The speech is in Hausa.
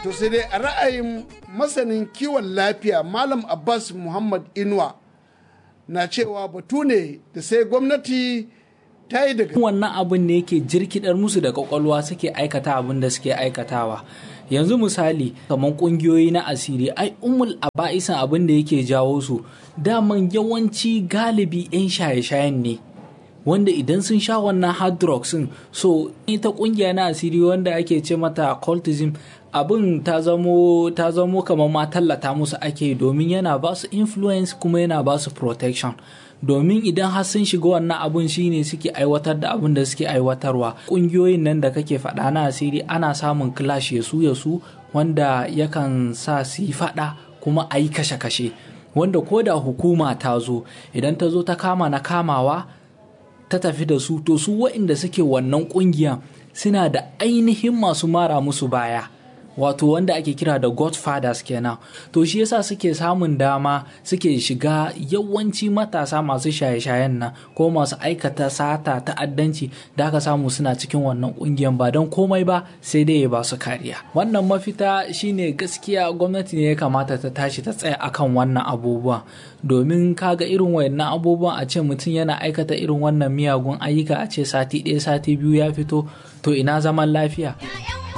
to sai dai a ra'ayin masanin kiwon lafiya malam abbas muhammad inuwa na cewa batu ne da sai gwamnati ta yi daga wannan abin ne yake jirkidar musu da kwakwalwa suke aikata abin da suke aikatawa yanzu misali kamar kungiyoyi na asiri ai umul aba'isan abin da yake jawo su daman yawanci galibi 'yan shaye-shayen ne wanda idan sun sha wannan hard drugs din so ita kungiya na asiri wanda ake ce mata cultism abin ta zamo ta zamo kamar ma tallata musu ake domin yana ba su influence kuma yana ba su protection domin idan har sun shiga wannan abun shine suke aiwatar da abin da suke aiwatarwa kungiyoyin nan da kake faɗa na asiri ana samun clash ya su ya su wanda yakan sa su yi faɗa kuma a yi kashe-kashe wanda ko da hukuma ta zo idan ta zo ta kama na kamawa ta tafi da su to su waɗanda suke wannan ƙungiya suna da ainihin masu mara musu baya wato wanda ake kira da godfathers kenan to shi yasa suke samun dama suke shiga yawanci matasa masu shaye-shayen nan ko masu aikata sata ta'addanci da aka samu suna cikin wannan kungiyar ba don komai ba sai dai ya ba su kariya wannan mafita shine gaskiya gwamnati ne ya kamata ta tashi ta tsaya akan wannan abubuwan domin kaga irin wayannan abubuwan a ce mutum yana aikata irin wannan miyagun ayyuka a ce sati ɗaya sati biyu ya fito to ina zaman lafiya